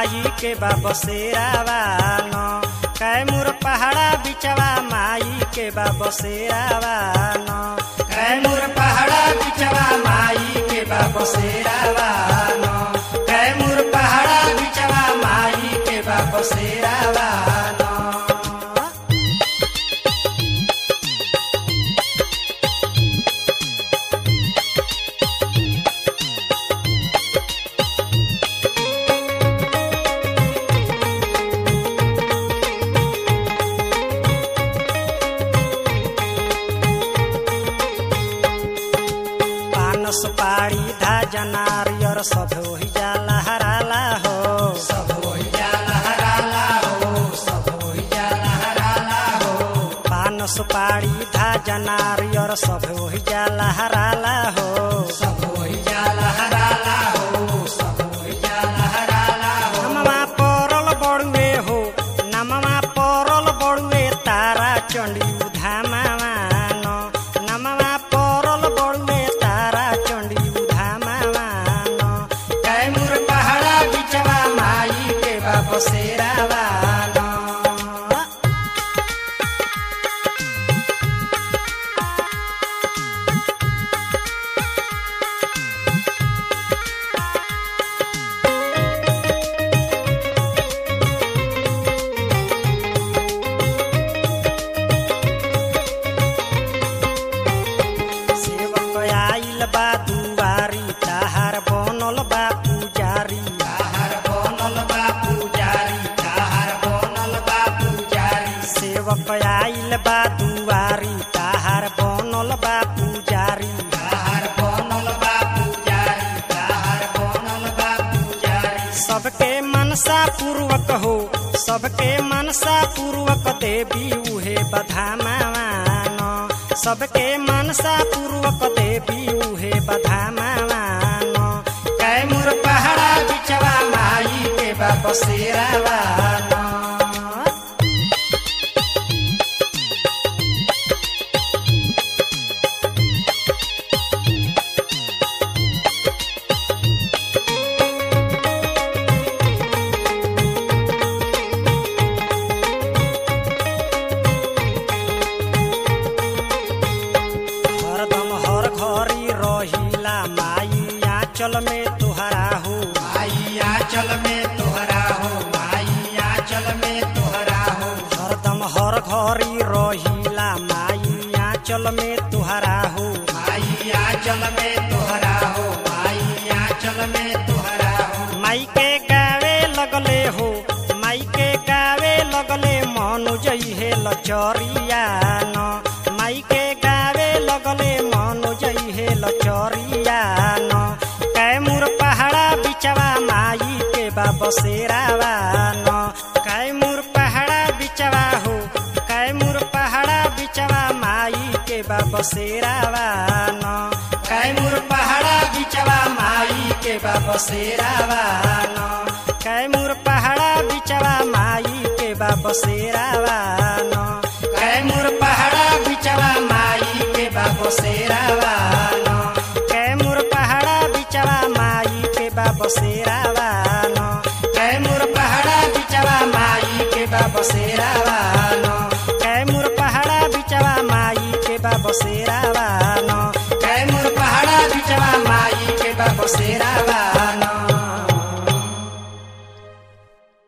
माई के बाबा शेरावान कैमूर पहाड़ा बिचवा माई के बाबा शेरावान कैमूर पहाड़ा बिचवा माई के बाबा शेरावान कैमूर पहाड़ा बिचवा माई के बाबा शेरावान पानस पाड़ी धा जनारियर सब होई जाला हराला हो सब होई जाला हराला हो सब होई जाला हराला हो पानस पाड़ी धा जनारियर सब होई जाला हराला हो सब होई जाला हराला हो सब होई जाला हराला हो नमवा परल बड़ुए हो नमवा परल बड़ुए तारा चंडी उधामावान नमवा परल बड़ुए तारा चंडी उधामावान कैमूर पहाड़ा बिचवा माई के बाबा शेरावान सेवक आइल बा दुआरी ताहार बनल बा पुजारी ताहार बनल बा पुजारी ताहार बनल बा पुजारी सेवक आइल बा दुआरी ताहार बनल बा पुजारी ताहार बनल बा पुजारी ताहार बनल बा पुजारी सबके मनसा पूर्वक हो सबके मनसा पूर्वक देवी उहे बधामावान सबके मनसा पूर्वक देवी उहे बधामावान कैमूर पहाड़ा बिचवा माई के बाबा शेरावान हरदम हर घरी रहिला माई आंचल में तुहरा हो माई आंचल में तुहरा हो माई आंचल में तुहरा हो हरदम हर घरी रहिला माई आंचल में तुहरा हो माई आंचल में तुहरा हो माई आंचल में तुहरा हो माई के गावे लगले हो माई के गावे लगले मनु जइहे लचरिया न माई के गावे लगले मनु जइहे लचरिया न कैमूर पहाड़ा बिचवा माई के बाबा शेरावा न कैमूर पहाड़ा बिचवा हो कैमूर पहाड़ा बिचवा माई के बाबा शेरावा न कैमूर पहाड़ा बिचवा माई के बाबा शेरावा न कैमूर पहाड़ा बिचवा माई के बाबा शेरावा न कैमूर पहाड़ा बिचवा माई के बाबा शेरावा न कैमूर पहाड़ा बिचवा माई के बाबा शेरावा न कैमूर पहाड़ा बिचवा माई के बाबा शेरावा न कैमूर पहाड़ा बिचवा माई के बाबा शेरावा